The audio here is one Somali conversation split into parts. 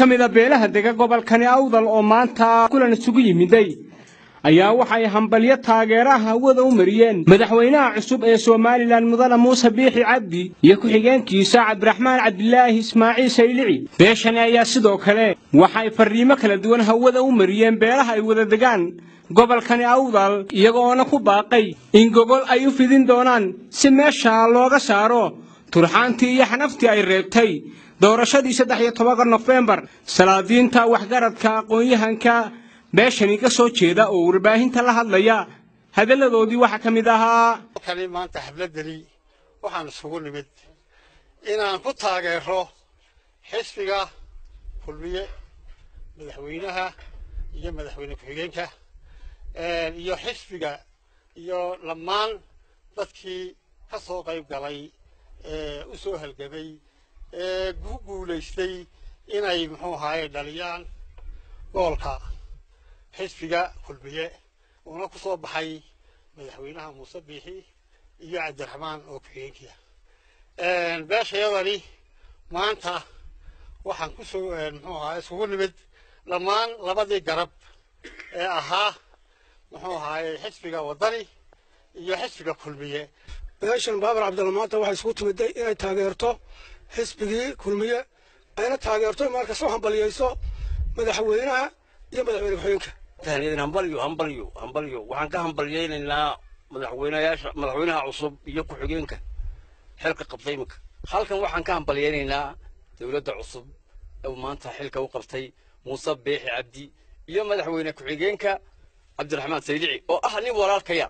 ka mid a beelaha dega gobolkani awdal oo maanta kulan isugu yimiday ayaa waxay hambalyo taageeraha hawada u mariyeen madaxweynaha cusub ee somalilan mudane muuse biixi cabdi iyo ku-xigeenkiisa cabdiraxmaan cabdilaahi ismaaciil saylici beeshani ayaa sidoo kale waxay farriimo kala duwan hawada u mariyeen beelaha ay wada degaan gobolkani awdal iyagoona ku baaqay in gogol ay u fidin doonaan si meesha looga saaro turxaantii iyo xanaftii ay reebtay doorashadii saddex iyo tobanka nofembar salaadiinta waxgaradka aqoon-yahanka beeshani ka soo jeeda oo warbaahinta la hadlaya hadalladoodii waxaa ka mid ahaa halkani maanta xafladdani waxaan isugu nimid inaan ku taageero xisbiga kulmiye madaxweynaha iyo madaxweyne ku-xigeenka iyo xisbiga iyo dhammaan dadkii ka soo qayb galay ee u soo halgamay ee ku guulaystay inay muxuu ahaaye dhaliyaan goolka xisbiga kulmiye uuna ku soo baxay madaxweynaha muuse biixi iyo cabdiraxmaan oo ku-xigeenkiia beeshayadani maanta waxaan ku soo muxuu ahaa isugu nimid dhammaan labadii garab ee ahaa muxuu ahaaye xisbiga waddani iyo xisbiga kulmiye beeshan baabar cabdalla maanta waxay isugu timiday inay taageerto xisbigii kulmiye ayna taageerto markasta u hambaliyeyso madaxweynaha iyo madaxweyne ku-xigeenka hambalyo hambalyo hambalyo waxaan ka hambalyaynaynaa madaxweynayaasha madaxweynaha cusub iyo ku-xigeenka xilka qabtay iminka halkan waxaan ka hambalyaynaynaa dowladda cusub ee maanta xilka u qabtay muuse biixi cabdi iyo madaxweyne ku-xigeenka cabdiraxmaan saydici oo ah nin walaalkaya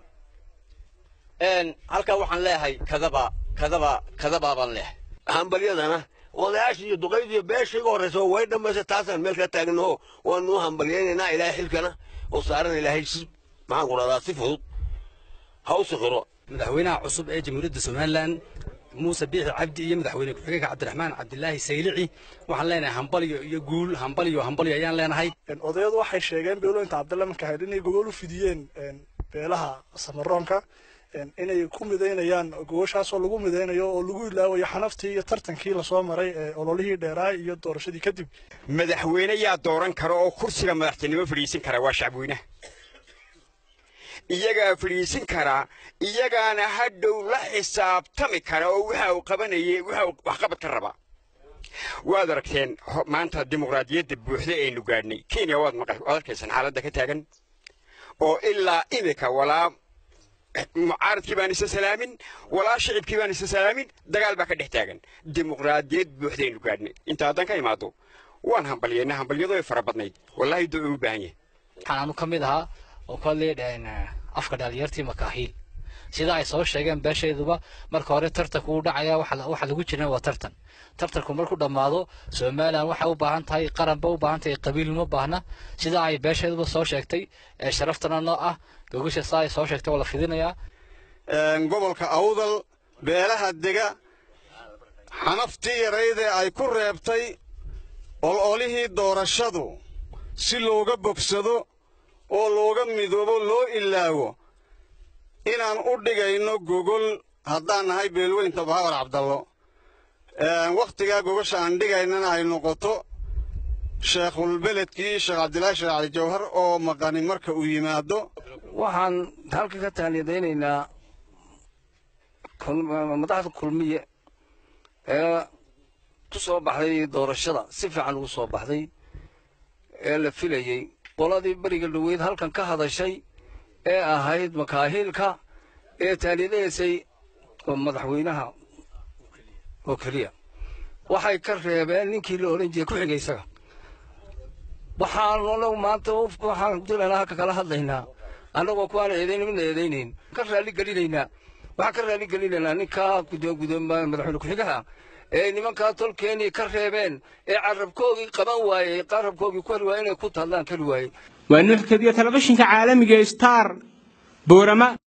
halkaa waxaan leeyahay kadaba kadaba kadaba baan leeyahay hambalyadana odayaashii iyo duqaydii beesha iga horreysa way dhammaysa taasaan meel ka taagnaho waanu hambalyaynaynaa ilaahay xilkana oo saaran ilaahay si maxaan ku dhahdaa si fudud ha u sikhiro madaxweynaha cusub ee jamhuuriyadda somalilan muuse biixi cabdi iyo madaxweyne ku-xigeenka cabdiraxmaan cabdilaahi saylici waxaan leenahay hambalyo iyo guul hambalyo hambalyo ayaan leenahay odayadu waxay sheegeen beelooyinta cabdalla markahayd inay gogol u fidiyeen beelaha samaroonka inay ku midaynayaan gogoshaasoo lagu midaynayo oo lagu ilaawayo xanaftii iyo tartankii lasoo maray ee ololihii dheeraay iyo doorashadii kadib madaxweyne yaa dooran kara oo kursiga madaxtinimo fadhiisin kara waa shacabweynaha iyagaa fadhiisin karaa iyagaana hadhow la xisaabtami kara oo waxa uu qabanayay waxa uu waxqabad ka rabaa waad aragteen maanta dimuqraadiyadda buuxda aynu gaadhnay kenya waad arkaysaan xaaladda ka taagan oo ilaa imika walaa mucaaradkii baan isa salaamin walaa shicibkii baan isa salaamin dagaal baa ka dhex taagan dimuqraadiyad buuxdaynu gaadhnay inta haddaan ka imaado waan hambalyeena hambalyadu ay fara badnayd wallaahi doo u baahan yahay waxaan anu ka mid ahaa oo kolley afka dhalinyartii makaahiil sida ay soo sheegeen beeshayduba marka hore tartanku uu dhacaya waxa lagu jiran waa tartan tartanku markuu dhammaado somalilan waxay u baahan tahay qaranba u baahan tahay qabiil uma baahna sida ay beeshayduba soo sheegtay ee sharaftana noo ah gogasha saa ay soo sheegtay waa la fidinayaa gobolka awdal beelaha dega xanaftii yaraydee ay ku reebtay ololihii doorashadu si looga bogsado oo looga midoobo loo ilaawo inaan u dhigayno gogol haddaan nahay beelweynta baawar cabdallo wakhtigaa gogosha aan dhigaynana ay noqoto sheekhulbeledkii sheekh cabdilaahi sheekh cali jawhar oo maqani marka uu yimaado waxaan halka ka taaliyadaynaynaa madaxda kulmiye ee ku soo baxday doorashada si fiican ugu soo baxday ee la filayey qoladii beriga dhoweyd halkan ka hadashay ee ahayd makaahiilka ee taaliyadaysay madaxweynaha oo keliya waxay ka reebeen ninkii la odhan jiray ku xigay isaga waxaan anagu maanta waxaan dilaynaa halka kala hadlaynaa annagoo kuwaan eedayn midna eedaynayn ka raalli gelinaynaa waxaan ka raalli gelinaynaa ninkaa madaxweyne ku-xigaha ee nimankaa tolkeenii ka reebeen ee carabkoogii qaban waayey qarabkoogii ku heli waayey inay ku tadlaan keli waayey waa nuuxkadiyo telefishinka caalamiga star boorama